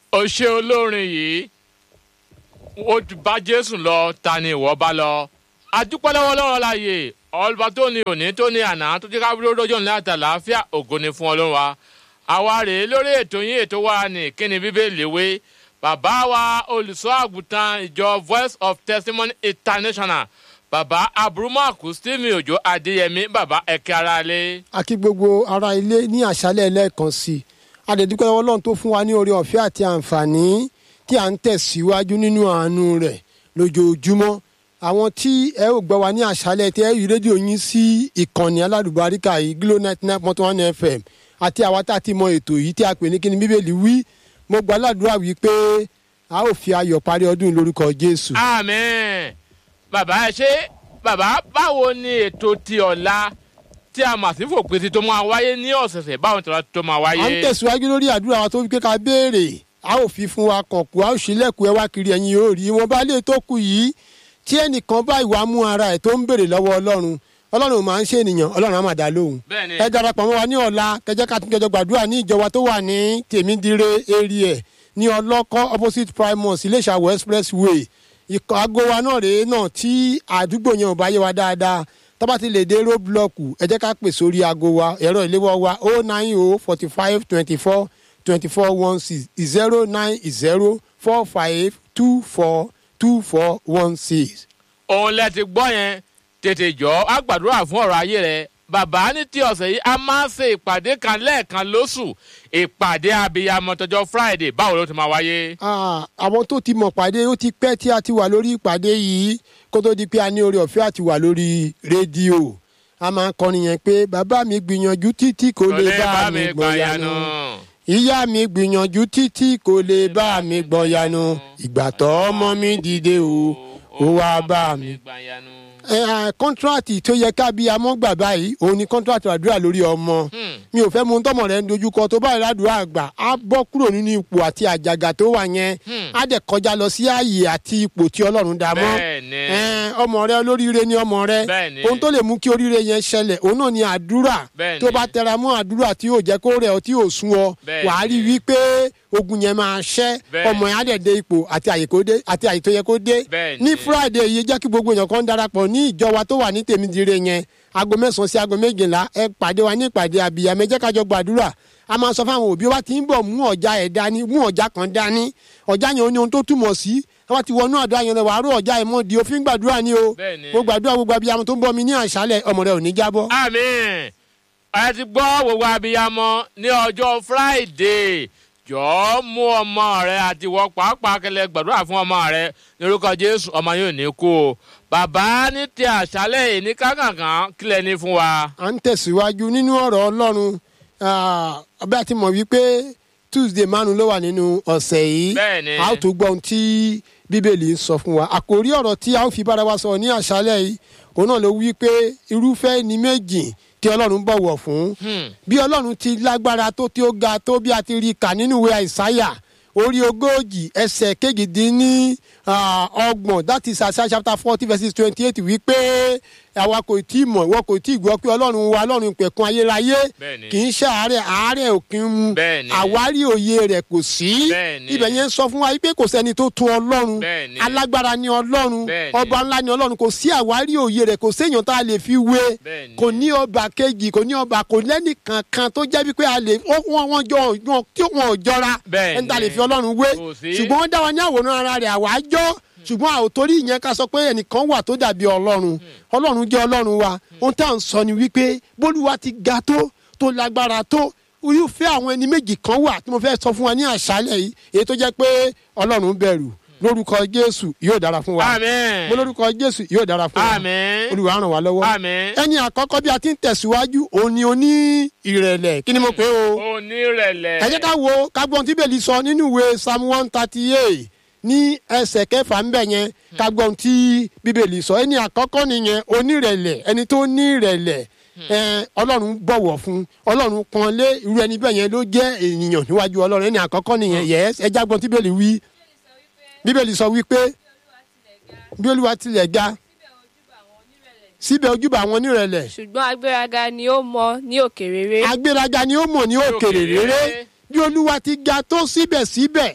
ó ṣe olórin yìí ó ti bá jésù lọ ta ni ìwọ bá lọ adúpẹ́ lọ́wọ́ lọ́wọ́ láàyè ọlọ́ba tó ní òní tó ní àná tó jẹ́ ká wúlò lọ́jọ́ ńlá àtàlàáfíà ògo ni fún ọlọ́run wa àwa rèé lórí ètò yín ètò wa ní kíni bíbélì wé bàbá wa olùṣọ́ àgùntàn ìjọ voice of testimony international bàbá aburumaku stephen ojo adéyẹmí bàbá ẹ̀kẹ́ ara lé. a kí gbogbo ará ilé ní àṣálẹ̀ lẹ́ẹ̀kan sí i a dẹ̀ dúpẹ́ lọ́wọ́ ọlọ́run tó fún wa ní oore ọ̀fẹ́ àti àǹfààní tí à ń tẹ̀síwájú nínú àánú rẹ̀ lójoojúmọ́ àwọn tí ẹ ò gbọ́ wa ní àṣálẹ̀ tí ẹ rí rédíò yín sí ìkànnì aládùbáríkà yìí glo ninety nine point one fm àti àwa tá a ti mọ ètò yìí tí a pè ní kíni bíbélì wí mo gbà ládùúrà wí pé a ó fi ayọ̀ parí ọdún lórúkọ jésù. àmín bàbá ẹ ṣe bàbá báwo ni ètò ti ọ̀la tí a mà sí fòpin ti tó máa wáyé ní ọ̀sẹ̀sẹ̀ báwo ni tọ́lá tó máa wáyé. à ń tẹ̀síwájú lórí àdúrà wa tó wípé ká béèrè a ó fi fún wa kàn kú a ó ṣílẹ̀kùn ẹ wá kiri ẹ̀yin yóò rí wọn bá lè tó kù yìí tí ẹnìkan bá ìwà mú ara ẹ̀ tó ń béèrè lọ́wọ́ ọlọ́run ọlọ́run máa ń ṣe ènìyàn ọlọ́run á máa dá lóhùn. Bẹ́ẹ̀ni. ẹ darapọ̀ mọ́ wa ní ọ̀la kẹjẹ́ ká tún kẹjọ gbàdúrà ní ìjọba tó wà ní tèmídìrẹ area ní ọlọ́kọ́ opposite primus iléṣàwọ̀ expressway ikọ̀ aago wa náà rèé náà tí àdúgbò yẹn ò bá yé wa dáadáa tọ́ba ti lè dé róbúlọ́ọ̀kù ẹ jẹ́ ká pè sórí aago wa ẹ̀rọ ìléwọ́ wa o nine o forty five twenty four twenty four one six zero nine zero four five two four two four one six. òun lẹ ti gbọ́ yẹn tètè jọ á gbàdúrà fún ọ̀rọ̀ ayé rẹ bàbá ní ti ọ̀sẹ̀ yìí a máa ń ṣe ìpàdé kan lẹ́ẹ̀kan lóṣù ìpàdé abiyamọ tọjọ́ friday báwo ló ti máa wáyé. Ah, àwọn tó ti mọ̀ pàdé ó ti pẹ́ tí a ti wà lórí ìpàdé yìí kó tó di pé a ní oore ọ̀fẹ́ àti wà lórí rédíò a máa ń kọrin yẹn pé bàbá mi gbìyànjú títí kò lè bá mi gbọ̀yànú ìyá mi gbìyànjú títí kò lè bá mi gbọ̀yànú ìgbà tó ọmọ mi dìde o ó wá bá mi. kọ́ńtrátì tó yẹ ká bí amọ́gbà báyìí òun ni kọ́ńtrátì àdúrà lórí ọmọ mi ò fẹ́ mu tọmọ rẹ ń dojúkọ tó báyìí ládùúrà àgbà á bọ́ kúrò nínú ipò àti àjàgà tó wà yẹn á dẹ̀ kọjá lọ sí ààyè àti ipò tí ọlọ́run dá mọ́ Bẹ́ẹ̀ni. Ẹn, ọmọ rẹ olóríire ni ọmọ rẹ Bẹ́ẹ̀ni. ohun tó lè mú kí oríire yẹn ṣẹlẹ̀ òun náà ni àdúrà Bẹ́ẹ̀ni. tó bá tẹra mọ́ àdúrà tí yóò jẹ́ kó rẹ̀ ọ́ tí yóò sún ọ Bẹ́ẹ̀ni. wàá rí wípé ogun yẹn máa ṣẹ́ Bẹ́ẹ̀ni. ọmọ yẹn á dẹ̀ dé ipò àti àyè kó dé àti àyè tó yẹ kó dé Bẹ́ẹ̀ni. ní friday yìí jẹ́ kí gbogbo èèyàn kan darapọ̀ ní ìjọ wa tó wà ní tèmídìrẹ yẹn aago mẹ́sàn-án sí aago méjìlá ẹ pàdé wa ní ìpàdé àbíyàmẹ́ jẹ́ kájọ gbàdúrà a máa sọ fáwọn òbí wa tí ń bọ̀ mú ọjà ẹ̀ dání mú ọjà kan dání ọjà yẹn ó ní ohun tó túmọ̀ sí wọ́n ti wọnú àdúrà yẹn lọ wàá rú ọjà ẹ̀ mọ́ di òfin gbàdúrà ni o Bẹ́ẹ̀ni. mo gbàdúrà gbogbo abiyamọ tó ń bọ̀ mi ní àṣálẹ̀ ọmọ rẹ ò ní jábọ́. àmín ẹ ti gbọ́ gbogbo abiyamọ ní ọjọ́ friday jọ̀ọ́ mú ọmọ rẹ àti wọ pàápàá kẹlẹ gbàdúrà fún ọmọ rẹ lórúkọ jésù ọmọ yóò ní kú o bàbá ní ti àṣálẹ̀ ìní kákànkàn kílẹ̀ ní fún wa. à ń tẹ̀síwájú nínú ọ̀rọ̀ ọlọ́run ọbẹ̀ àti mọ̀ wípé tuesday márùn ló wà nínú ọ̀sẹ̀ yìí Bẹ́ẹ̀ni. a ó tó gbọ́ ohun tí bíbélì ń sọ fún wa àkòrí ọ̀rọ̀ tí a ó fi bára wa sọ̀rọ̀ ní àṣálẹ̀ yìí òun náà ló wí pé irúfẹ́ ni méjì tí ọlọ́run bọ̀wọ̀ fún bí ọlọ́run ti lágbára tó tí ó ga tó bí a ti rí kà nínú ìwé àìsáyà orí ogójì ẹsẹ̀ kejìdínní ah, ọgbọ̀n that is Isaiah chapter forty verses twenty eight wípé àwa kò tí ì mọ̀ ìwọ kò tí ì gbọ́ pé ọlọ́run wa ọlọ́run pẹ̀kun ayérayé Bẹ́ẹ̀ni. kì í ṣe àárẹ̀ àárẹ̀ òkín mu Bẹ́ẹ̀ni. àwárí òye rẹ̀ kò sí Bẹ́ẹ̀ni. ibẹ̀ yẹn sọ fún wa pé kò sẹ́ni tó tún ọlọ́run Bẹ́ẹ̀ni. alágbára ni ọlọ́run Bẹ́ẹ̀ni. ọba ńlá ni ọlọ́run kò sí àwárí òye rẹ̀ kò séèyàn tá a lè fi wé Bẹ́ẹ̀ni. kò ní ọba kejì kò ní ọba kò lẹ́nì kankan tó jẹ́ wípé a lè ó- wọ́n wọ́n jọ wọn tí wọn ò jọra Bẹ́ẹ̀ni. ẹni tá a lè fi ọlọ́run wé Kò sí. ṣùgbọ́n wọ́n dá wa ní àwòrán ara rẹ̀ àwa jọ́ ṣùgbọ́n àwòtórí ìyẹn ká sọ pé ẹnìkan wà tó dàbí ọlọ́run ọlọ́run jẹ́ ọlọ́run wa ohun tá à ń sọ ni wípé bólúwa ti ga tó tó lágbára tó irúfẹ́ àwọn ẹni méjì kan wà tí mo fẹ́ sọ fún wa ní àṣálẹ̀ yìí èyí tó jẹ́ pé ọlọ́run bẹ̀rù lórúkọ jésù yóò dára fún wa àmín mo lórúkọ jésù yóò dára fún wa àmín olùwà ràn wá lọ́wọ́ àmín ẹni àkọ́kọ́ bí a ti ń tẹ̀síwájú òun ni oní ìrẹ̀lẹ̀ kí ni mo pè é o onírẹ̀lẹ̀ ẹ jẹ́ ká wo kágbọ́n tí bèlì sọ nínú ìwé psalm one thirty eight ní ẹsẹ̀ kẹfà ń bẹ̀ yẹn kágbọ́n tí bíbélì sọ ẹni àkọ́kọ́ nìyẹn onírẹ̀lẹ̀ ẹni tó ní ìrẹ̀lẹ̀ ẹ, ọlọ́run bọ̀wọ̀ fún ọlọ́run pọ́n lé irú ẹni bẹ́ẹ̀ yẹn ló jẹ́ ènìyàn níwájú ọlọ́run ẹni àkọ́kọ́ nìyẹn yẹ́s ẹ jágbọ́n tí bèlì wí bíbélì sọ wípé bí olúwa tilẹ̀ ga síbẹ̀ ojúbà àwọn onírẹ̀lẹ̀ ṣùgbọ́n agbéraga ni ó mọ ní òkè rere agbéraga ni ó mọ̀ ní òkèrè rere bí olúwa ti ga tó síbẹ̀síbẹ̀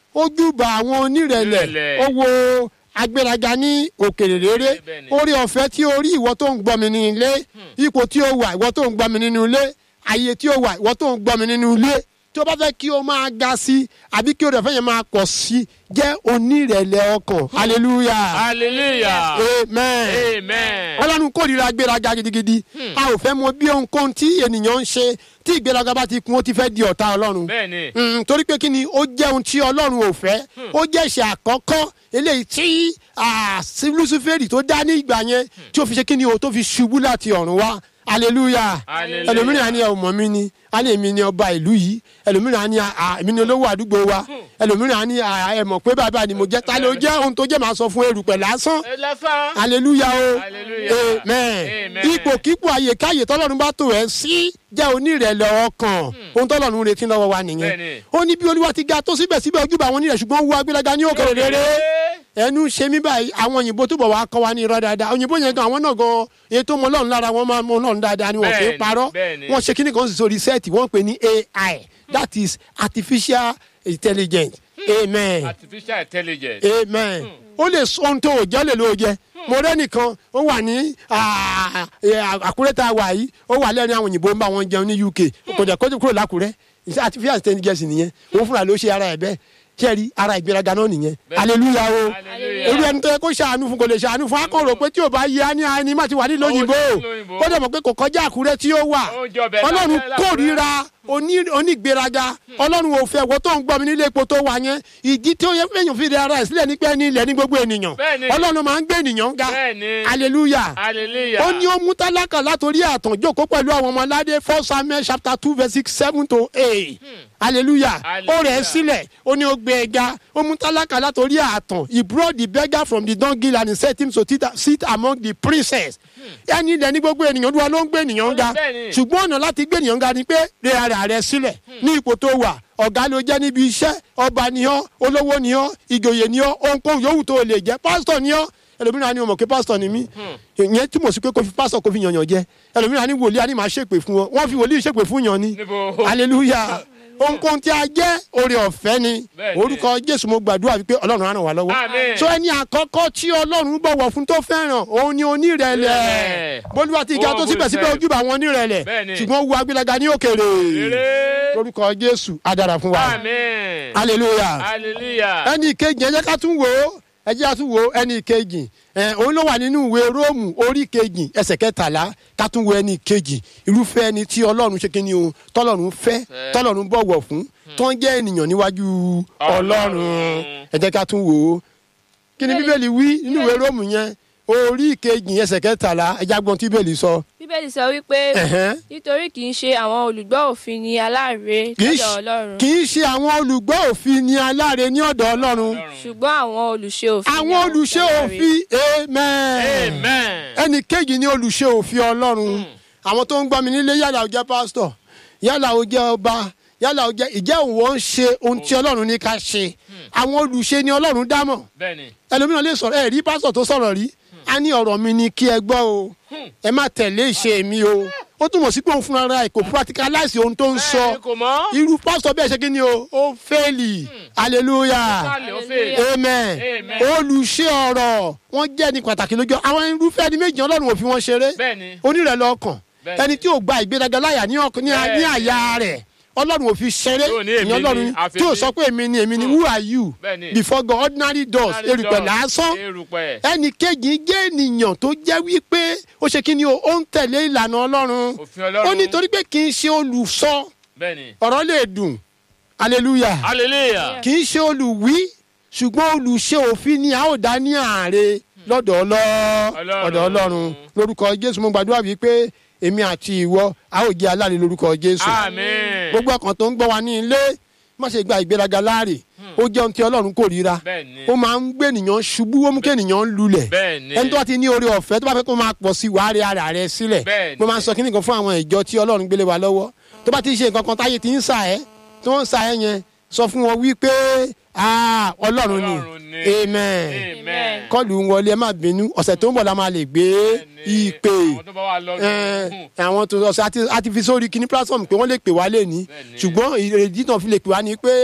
ojúbà àwọn onírẹ̀lẹ̀ Onírẹ̀lẹ̀. ó wo agbéraga ní òkèrè rere Bẹ́ẹ̀ ni. orí ọ̀fẹ́ tí ó rí ìwọ tó ń gbọ́ mi ní ilé ipò tí ó wà ìwọ tó ń gbọ́ mi nínú ilé àyè tí ó wà ìwọ tó ń gbọ́ mi nínú ilé tí ó bá fẹ́ kí o máa ga sí àbí kí o rẹ̀ fẹ́ yẹn máa pọ̀ sí jẹ́ onírẹ̀lẹ̀ ọkàn hallelujah hallelujah amen amen ọlọ́run kórìíra gbéraga gidigidi a ò fẹ́ mọ bí ohunkóhun tí ènìyàn ń ṣe tí ìgbéraga bá ti kún ó ti fẹ́ di ọ̀tá ọlọ́run bẹ́ẹ̀ ni Mm, torí pé kí ni ó jẹ́ ohun tí ọlọ́run ò fẹ́ ó jẹ́ ìṣe àkọ́kọ́ eléyìí tí ah, sí luciferi tó dá ní ìgbà yẹn tí ó fi ṣe kí ni o tó fi ṣubú láti ọ̀run wá hallelujah Hallelujah. ẹlòmíràn á ní ẹ ò mọ̀ mí ni á ní èmi ni ọba ìlú yìí ẹlòmíràn á ní ah, èmi ni olówó àdúgbò wa ẹlòmíràn á ní ah, ẹ mọ̀ pé bàbá ni mo jẹ́ ta ló jẹ́ ohun tó jẹ́ màá sọ fún erùpẹ̀ lásán ẹ lẹ́fà hallelujah o Hallelujah. amen Amen. ipòkípò àyèkáyè tọ́lọ́run bá tò ẹ́ sí jẹ́ onírẹ̀lẹ̀ ọkàn ohun tọ́lọ́run retí lọ́wọ́ wa nìyẹn Bẹ́ẹ̀ni. ó ní bí olúwa ti ga tó síbẹ̀síbẹ̀ ojúbà àwọn onírẹ̀ ṣùgbọ́n wo agbéraga ní òkèrè rere ẹnu ṣe mí báyìí àwọn òyìnbó túbọ̀ wá kọ́ wa ní irọ́ dáadáa òyìnbó yẹn gan àwọn náà gan èyí tó mọ ọlọ́run lára wọn máa mọ ọlọ́run dáadáa ni wọn kì í Bẹ́ẹ̀ni, parọ́ bẹ́ẹ̀ni. wọ́n ṣe kíní kan sì sórí sẹ́ẹ̀tì wọ́n ń pè ní ai that is artificial intelligence amen artificial intelligence amen ó lè sọ ohun tó o jẹ́ lè ló jẹ mo rẹ́ nìkan ó wà ní ah, eh, àkúrẹ́ tá a wà yìí ó wà lẹ́rìn àwọn òyìnbó ń bá wọn jẹun ní uk kò dẹ̀ kó kúrò lákúrẹ́ iṣẹ́ artificial intelligence nìyẹn òun fúnra ló ṣe ara ẹ̀ bẹ́ẹ̀ kẹ́rì ara ìgbéraga náà nìyẹn hallelujah o Hallelujah. olú ẹni tó yẹ kó ṣàánú fún kò lè ṣàánú fún akọ̀rò pé tí o bá yẹ á ní ẹni má ti wà nílò òyìnbó nílò òyìnbó. ó dẹ̀ mọ̀ pé kò kọjá àkúrẹ́ tí ó wà Ó jọ bẹ́ẹ̀ ọlọ́run lábẹ́- kórìíra oní- onígbéraga ọlọ́run ò fẹ́ wọ́n tó ń gbọ́ mi nílé epo tó wà yẹn ìdí tí ó yẹ fẹ́yàn fi ara ẹ̀ sílẹ̀ ní pé ní ilẹ̀ ní gbogbo ènìyàn Bẹ́ẹ̀ni. ọlọ́run máa ń gbé ènìyàn ga Bẹ́ẹ̀ni. hallelujah hallelujah ó ní ó mú tálákà látòrí àtàn jókòó pẹ̀lú àwọn ọmọ aládé four samuel chapter two verse six seven to eight hallelujah ó rẹ̀ ẹ́ Hallelujah. sílẹ̀ ó ní ó gbé ẹ ga ó mú tálákà látòrí àtàn he brought the beggar from the dunghill and he set him to sit- sit among the princes ẹni ilẹ̀ ní gbogbo ènìyàn olúwa ló ń gbé ènìyàn ga Bẹ́ẹ̀ni. ṣùgbọ́n ọ̀nà láti gbé ènìyàn ga ni pé rẹ ara rẹ sílẹ̀ ní ipò tó wà ọ̀gá ló jẹ́ níbi iṣẹ́ ọba ni ọ́ olówó ni ọ́ ìjòyè ni ọ́ ohunkóhun yòówù tó lè jẹ́ pásítọ̀ ni ọ́ ẹlòmíràn ni o mọ̀ pé pásítọ̀ ni mí ìyẹn túmọ̀ sí pé kò fi pásítọ̀ kò fi yànyàn jẹ ẹlòmíràn ni wòlíì á ní màá ṣèpè fún ọ wọ́n fi wòlíì ṣèpè fún yàn ni Níbo? hallelujah ohunkóhun tí a jẹ́ oore ọ̀fẹ́ ni Bẹ́ẹ̀ni. orúkọ jésù mo gbàdúrà wípé ọlọ́run á ràn wá lọ́wọ́ Àmín. so ẹni àkọ́kọ́ tí ọlọ́run bọ̀wọ̀ fún tó fẹ́ràn òun ni onírẹ̀lẹ̀ Ìrẹ̀lẹ̀. bólúwa ti ga tó Oh, síbẹ̀síbẹ̀ good ojúbà àwọn onírẹ̀lẹ̀ Bẹ́ẹ̀ni. ṣùgbọ́n wo agbélaga ní òkèrè Rere. lórúkọ jésù á dára fún wa amen hallelujah hallelujah ẹni ìkejì ẹ jẹ́ ká tún wò ó ẹ jẹ́ ká tún wò ó ẹni ìkejì ẹ òun ló wà nínú ìwé róòmù orí kejì ẹsẹ̀ kẹtàlá ká tún wo ẹni ìkejì irúfẹ́ ẹni tí ọlọ́run ṣe kí ni o tọ́lọ́run fẹ́ Fẹ́. tọ́lọ́run bọ̀wọ̀ fún tó ń jẹ́ ènìyàn níwájú ọlọ́run Ọlọ́run. ẹ jẹ́ ká tún wò ó kí ni bíbélì wí nínú ìwé róòmù yẹn orí kejì ẹsẹ̀ kẹtàlá ẹ já gbọ́n tí bíbélì sọ. bíbélì sọ wípé Ẹ̀hẹ́n. nítorí kì í ṣe àwọn olùgbọ́ òfin ni aláre kì í lọ́dọ̀ ṣe- ọlọ́run kì í ṣe àwọn olùgbọ́ òfin ni aláre ní ọ̀dọ̀ ọlọ́run ṣùgbọ́n àwọn olùṣe òfin ni àwọn olùṣe aláre. òfin amen amen ẹnì kejì ni olùṣe òfin ọlọ́run àwọn tó ń gbọ́ mi nílé yálà ó jẹ́ pásítọ̀ yálà ó jẹ́ ọba yálà ó jẹ́ ìjẹ́ òun ń ṣe ohun tí ọlọ́run ní ká ṣe àwọn olùṣe ni ọlọ́run dámọ̀ bẹ́ẹ̀ni ẹlòmíràn lè sọ̀rọ̀ ẹ̀ rí pásítọ̀ tó sọ̀rọ̀ rí a ní ọ̀rọ̀ mi ni kí ẹ gbọ́ o ẹ má tẹ̀lé ìṣe mi o ó túmọ̀ sí pé òun fúnra rẹ̀ kò practicalize ohun tó ń sọ bẹ́ẹ̀ni kò mọ́ irú pásítọ̀ bẹ́ẹ̀ ṣe kí ni o ó fẹ́ẹ̀lì hallelujah sálẹ̀ ó fẹ́ amen Amen. olùṣe ọ̀rọ̀ wọ́n jẹ́ ní pàtàkì lójú àwọn irúfẹ́ ẹni méjì ọlọ́run ò fi wọn ṣeré bẹ́ẹ̀ni onírẹ̀lẹ̀ ọkàn Bẹ́ẹ̀ni. ẹni tí ò gba ìgbéraga láyà ní ọkàn- ní ní Bẹ́ẹ̀ni. àyà rẹ̀ ọlọ́run ò fi ṣeré Tí ò ní èmi ìyẹn ọlọ́run ni, àfi tí ò ní. sọ pé èmi ni èmi ni who are you Bẹ́ẹ̀ni. before God ordinary doors erùpẹ̀ lásán erùpẹ̀ ẹnì kejì jẹ́ ènìyàn tó jẹ́ wípé ó ṣe kí ni o ó ń tẹ̀lé ìlànà ọlọ́run Òfin Ọlọ́run. ó nítorí pé kì í ṣe olùsọ bẹ́ẹ̀ni ọ̀rọ̀ lè dùn hallelujah hallelujah kì í ṣe olùwí ṣùgbọ́n olùṣe òfin ni a ó dá ní ààrẹ lọ́dọ̀ ọlọ́- Ọlọ́run. ọ̀dọ̀ ọlọ́run lórúkọ jésù mo gbàdúrà wípé èmi àti ìwọ a ó jẹ́ aláre lórúkọ jésù amen gbogbo ọkàn tó ń gbọ́ wa ní ilé má ṣe gba ìgbéraga láàrè ó jẹ́ ohun tí ọlọ́run kórìíra Bẹ́ẹ̀ni. ó máa ń gbé ènìyàn ṣubú ó mú kí ènìyàn lulẹ̀ Bẹ́ẹ̀ni. ẹni tó bá ti ní oore ọ̀fẹ́ tó bá fẹ́ kó máa pọ̀ sí wàá rí ara rẹ sílẹ̀ Bẹ́ẹ̀ni. mo máa ń sọ kíní kan fún àwọn ìjọ tí ọlọ́run gbélé wa lọ́wọ́ tó bá ti ṣe nǹkan kan táyé ti ń sà ẹ́ tó ń sà ẹ́ yẹn sọ fún wọn wípé ah, ọlọ́run ni Ọlọ́run ni. amen amen kọlù ń wọlé ẹ má bínú ọ̀sẹ̀ tó ń bọ̀ la máa lè gbé Bẹ́ẹ̀ni. ìpè àwọn tó bá wà lọ́dún ẹ, àwọn tó ọ̀sẹ̀ àti àti fi sórí kíní platform pé wọ́n lè pè wá lé ní Bẹ́ẹ̀ni. ṣùgbọ́n ìrèdí náà fi lè pè wá ní pé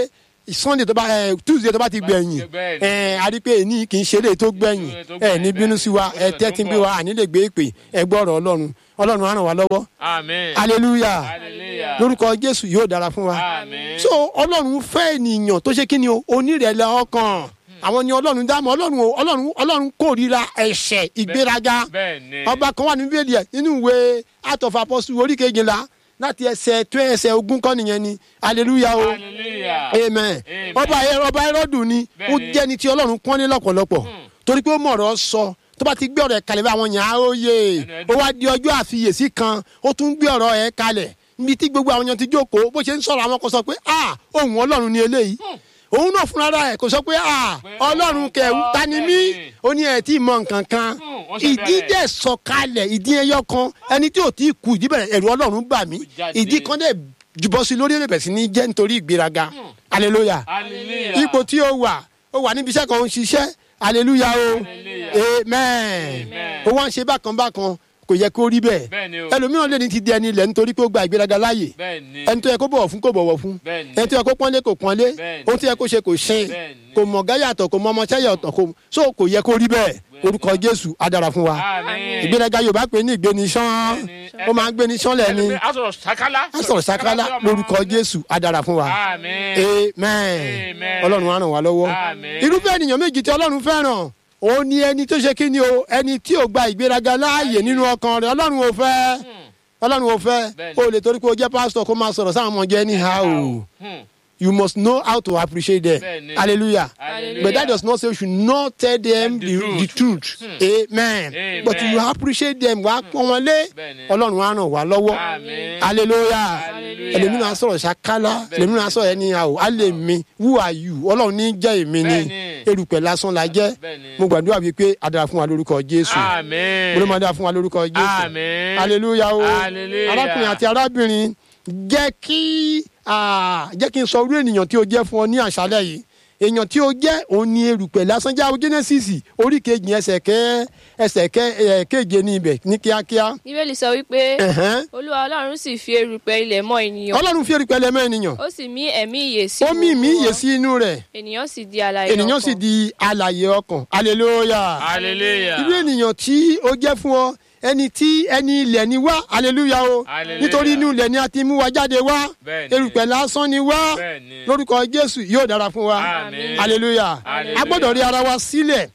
sunday tó bá ẹ tuesday tó bá ti gbẹ̀yìn bẹ́ẹ̀ ni. ẹ a rí pé èyí kì í ṣe lè tó gbẹ̀yìn tó ẹ gbẹ̀yìn, ní bínú bẹ́ẹ̀ sí wa ni. ẹ tẹ́tí bí wa àní lè gbé ìpè ẹ gbọ́ ọ̀rọ̀ ọlọ́run ọlọ́run á ràn wá lọ́wọ́ àmín hallelujah hallelujah lórúkọ jésù yóò dára fún wa àmín so ọlọ́run fẹ́ ènìyàn tó ṣe kí ni o onírẹ̀lẹ̀ ọkàn àwọn ni ọlọ́run dámọ̀ ọlọ́run o- ọlọ́run ọlọ́run kórìíra ẹ̀ṣẹ̀ ìgbéraga bẹ́ẹ̀ ni ọba kan wà ní bíbélì ẹ̀ nínú ìwé Acts of Apostles orí kejìlá láti ẹsẹ̀ tó ẹsẹ̀ ogún kọ́ nìyẹn ni hallelujah o hallelujah amen Amen. ọba ẹ ọba ẹrọdùn ni ó Bẹ́ẹ̀ni. jẹ́ni tí ọlọ́run pọ́n ní lọ́pọ̀lọpọ̀ torí pé ó mọ̀ ọ̀rọ̀ sọ tó bá ti gbé ọ̀rọ̀ ẹ̀ kalẹ̀ bá àwọn yàn á ó yé Ẹnu ó ẹdùn. wá di ọjọ́ àfiyèsí kan ó tún gbé ọ̀rọ̀ ẹ̀ kalẹ̀ níbi tí gbogbo àwọn yàn ti jókòó bó ṣe ń sọ̀rọ̀ àwọn kan sọ pé ah ohun ọlọ́run ni eléyìí òun náà fúnra rẹ̀ kò sọ pé ah Pé ọlọ́run kẹ̀ ọlọ́run ta ni mí bẹ́ẹ̀ni. ó ní ẹ̀ tí ì mọ nǹkan kan wọ́n ṣe ìdí bẹ̀rẹ̀. dẹ̀ sọ̀kalẹ̀ ìdí ẹyọ kan ẹni tí ò tí ì kú ìdí bẹ̀rẹ̀ ẹ̀rù ọlọ́run bà mí jáde. ìdí kan dẹ̀ jùbọ́ sí lórí ẹ̀rẹ̀ bẹ̀ sí ní jẹ́ nítorí ìgbéraga hallelujah hallelujah ipò tí ó wà ó wà níbi iṣẹ́ kan ó ń ṣiṣẹ́ hallelujah o Hallelujah. amen Amen. ó wá ń ṣe bákan bákan kò yẹ kó rí bẹ́ẹ̀ bẹ́ẹ̀ ni o ẹlòmíràn lè ní ti di ẹni ilẹ̀ nítorí pé ó gba ìgbéraga láàyè bẹ́ẹ̀ ni ẹni tó yẹ kó bọ̀wọ̀ fún kó bọ̀wọ̀ fún Bẹ́ẹ̀ni. ẹni tó yẹ kó pọ́nlé kó pọ́nlé Bẹ́ẹ̀ni. ohun tó yẹ kó ṣe kó ṣe Bẹ́ẹ̀ni. kò mọ̀ gáyàtọ̀ kò mọ ọmọọṣẹ́ yàtọ̀ kò so kò yẹ kó rí bẹ́ẹ̀ orúkọ jésù á dára fún wa àmín ìgbéraga yorùbá pè ní ìgbénisán Bẹ́ẹ̀ni. ó máa ń gbénisán lẹ́ni ẹlòmíì á sọ̀rọ̀ sakala á sọ̀rọ̀ sakala lórúkọ jésù á dára fún wa àmín amen Amen. ọlọ́run á ràn wá lọ́wọ́ Amen. irúfẹ́ ènìyàn méjì tí ọlọ́run fẹ́ràn òun ni ẹni tó ṣe kí ni o ẹni tí ò gba ìgbéraga láàyè nínú ọkàn rẹ̀ ọlọ́run ò fẹ́ ọlọ́run ò fẹ́ Bẹ́ẹ̀ni. o lè torí pé o jẹ́ pásítọ̀ kó máa sọ̀rọ̀ sáwọn ọmọ jẹ́ anyhow Hmm. you must know how to appreciate them Bẹ́ẹ̀ni. hallelujah Hallelujah. but that does not say you should not tell them The the, truth. the truth amen Amen. but you appreciate them wàá pọ́n wọn lé Bẹ́ẹ̀ni. ọlọ́run á ràn wá lọ́wọ́ Àmín. hallelujah Hallelujah. ẹlòmíràn á sọ̀rọ̀ ṣàkálá Bẹ́ẹ̀ni. ẹlòmíràn á sọ̀rọ̀ ẹni àwò á lè mi who are you ọlọ́run ní jẹ́ èmi ni Bẹ́ẹ̀ni. erùpẹ̀ lásán la jẹ́ Bẹ́ẹ̀ni. mo gbàdúrà bíi pé a dára fún wa lórúkọ jésù àmín mo ló máa dára fún wa lórúkọ jésù àmín hallelujah o Hallelujah. arákùnrin àti arábìnrin jẹ́ kí ah, jẹ́ kí n sọ orí ènìyàn tí o jẹ́ fún ọ ní àṣálẹ̀ yìí èèyàn tí o jẹ́ òun ni erùpẹ̀ lásán jáwé genesis orí kejì ẹsẹ̀ kẹ́ ẹsẹ̀ kẹ́ ẹ̀ kéje ní ibẹ̀ ní kíákíá bíbélì sọ wípé Ẹ̀hẹ́n. olúwa ọlọ́run sì fi erùpẹ̀ ilẹ̀ mọ́ ènìyàn ọlọ́run fi erùpẹ̀ lẹ́mọ́ ènìyàn ó sì mí ẹ̀mí ìyè sí ó mì mí gbogbo ìyè wọn. sí inú rẹ̀ ènìyàn sì di alààyè ènìyàn sì ọkàn. di alàyè ọkàn hallelujah hallelujah irú ènìyàn tí ó jẹ́ fún ọ ẹni tí ẹni ilẹ̀ ni wá hallelujah o Hallelujah. nítorí inú ilẹ̀ ni a ti mú wa jáde wá Bẹ́ẹ̀ni. erùpẹ̀ lásán ni wá Bẹ́ẹ̀ni. lórúkọ jésù yóò dára fún wa Àmín. hallelujah Hallelujah. a gbọ́dọ̀ rí ara wa sílẹ̀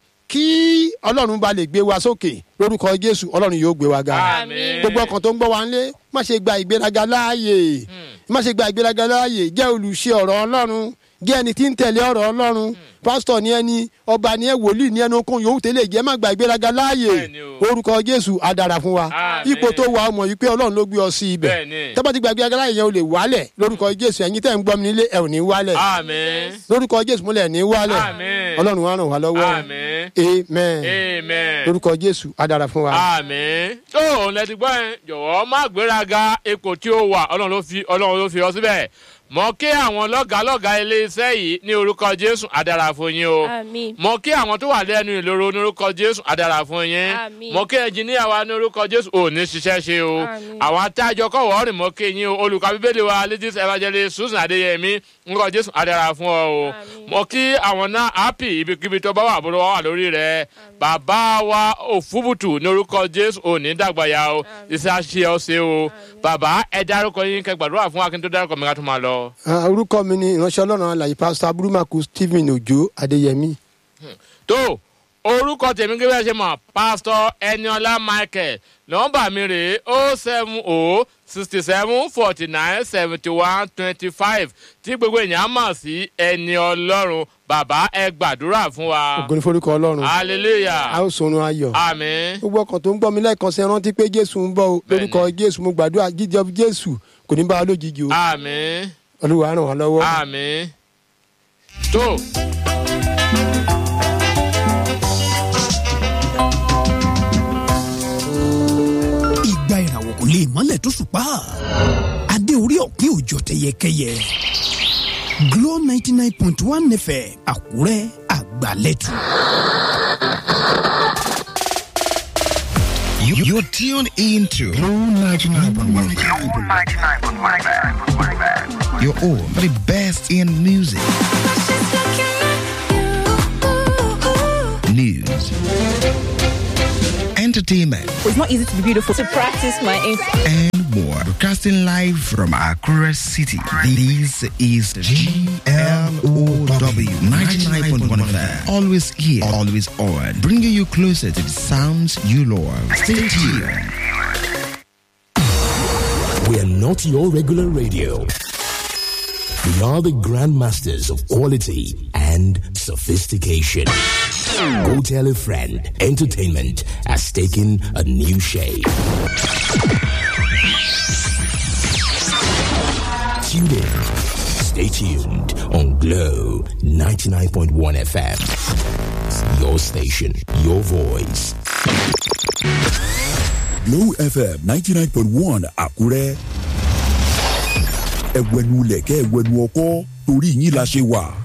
kí ọlọ́run ba lè gbé wa sókè lórúkọ jésù ọlọ́run yóò gbé wa ga Àmín. gbogbo ọkàn tó ń gbọ́ wa ńlé má ṣe gba ìgbéraga láàyè má ṣe gba ìgbéraga láàyè jẹ́ olùṣe ọ̀rọ̀ ọlọ́run jẹ́ ẹni tí ń tẹ̀lé ọ̀rọ̀ ọlọ́run pásítọ̀ ni ẹni ọba ni ẹ wòlíì ni ẹni okun yòówù tẹ́lẹ̀ jẹ́ má gba ìgbéraga láàyè Bẹ́ẹ̀ni o. orúkọ jésù á dára fún wa Àmín. ipò tó wà ọmọ yìí pé ọlọ́run ló gbé ọ sí ibẹ̀ Bẹ́ẹ̀ni. tọ́ba ti gba ìgbéraga láàyè yẹn o lè wálẹ̀ lórúkọ jésù ẹ̀yin tẹ́ ń gbọ́ mi nílé ẹ̀ ò ní wálẹ̀ àmín lórúkọ jésù múlẹ̀ ní wálẹ̀ Àmín. ọlọ́run á ràn wá lọ́wọ́ àmín amen amen lórúkọ jésù á dára fún wa. àmín tó òun lẹ ti gbọ́ ẹ jọ̀wọ́ má gbéraga ipò tí ó wà ọlọ́run ló fi ọlọ́run ló fi ọ síbẹ̀ mọ kí àwọn lọ́gàálọ́gàá iléeṣẹ́ yìí ní orúkọ jésù adára fún yín o àmín mọ kí àwọn tó wà lẹ́nu ìloro ní orúkọ jésù adára fún yín Àmín. mọ kí ẹnjìníà wa ní orúkọ jésù ò ní ṣiṣẹ́ ṣe o Àmín. àwọn atájọ kọ̀wọ́ rìn mọ́ kí yín o olùkọ́ bíbélì wa ladies evangelist susan adéyẹmí orúkọ jésù adára fún ọ o Àmín. mọ kí àwọn náà happy ibikíbi tó bá wà bó wà lórí rẹ bàbá wa òfúbùtù ní orúkọ jésù ò ní dàgbàyà o iṣẹ́ àṣẹ ọ̀sẹ̀ o bàbá ẹ dárúkọ yín kẹ́ gbàdúrà fún akin tó dárúkọ mi ká tó máa lọ. Ah, orúkọ mi ni ìránṣẹ́ ọlọ́run alàyè pásítọ̀ aburumaku stephen ojo adéyẹmí. tó orúkọ tèmi gẹ́gẹ́ bí ẹ ṣe mọ̀ pásítọ̀ ẹniọlá michael nọ́mbà mi rèé o seven o sixty seven forty nine seventy one twenty five tí gbogbo èèyàn mọ̀ sí ẹni ọlọ́run bàbá ẹ gbàdúrà fún wa ògo ní forúkọ ọlọ́run a hallelujah ó sọrun ayọ̀. amen gbogbo ọkàn tó ń gbọ́ mi lẹ́ẹ̀kan sí ẹ rántí pé jésù ń bọ̀ o Bẹ́ẹ̀ni. lórúkọ jésù mo gbàdúrà jíjẹ jésù kò ní bá wa lójijì o amen olúwa ràn wá lọ́wọ́. amen tó. ìgbà ìràwọ̀ kò lè mọ́lẹ̀ tó ṣùpá adé orí ọ̀pẹ òjò tẹyẹkẹyẹ Glo ninety nine point one nẹfẹ̀ Àkúrẹ́ àgbàlẹ́tù. You, you're tuned into Blue 99.1. your home for the best in music, news, entertainment, It's not easy to be beautiful. To practice my English. and more. Broadcasting live from Accra City. This is GLOW 99.1 FM. Always here, always on. Bringing you closer to the sounds you love. Stay tuned. We are not your regular radio. We are the grandmasters of quality and sophistication. Go tell a friend. Entertainment has taken a new shape. Tune in. Stay tuned on Glow 99.1 FM. Your station, your voice. Glow FM ninety nine point one Àkúrẹ́. Ẹ̀wẹ̀nu lẹ̀kẹ́ ẹ̀wẹ̀nu ọkọ́ torí yín la ṣe wà.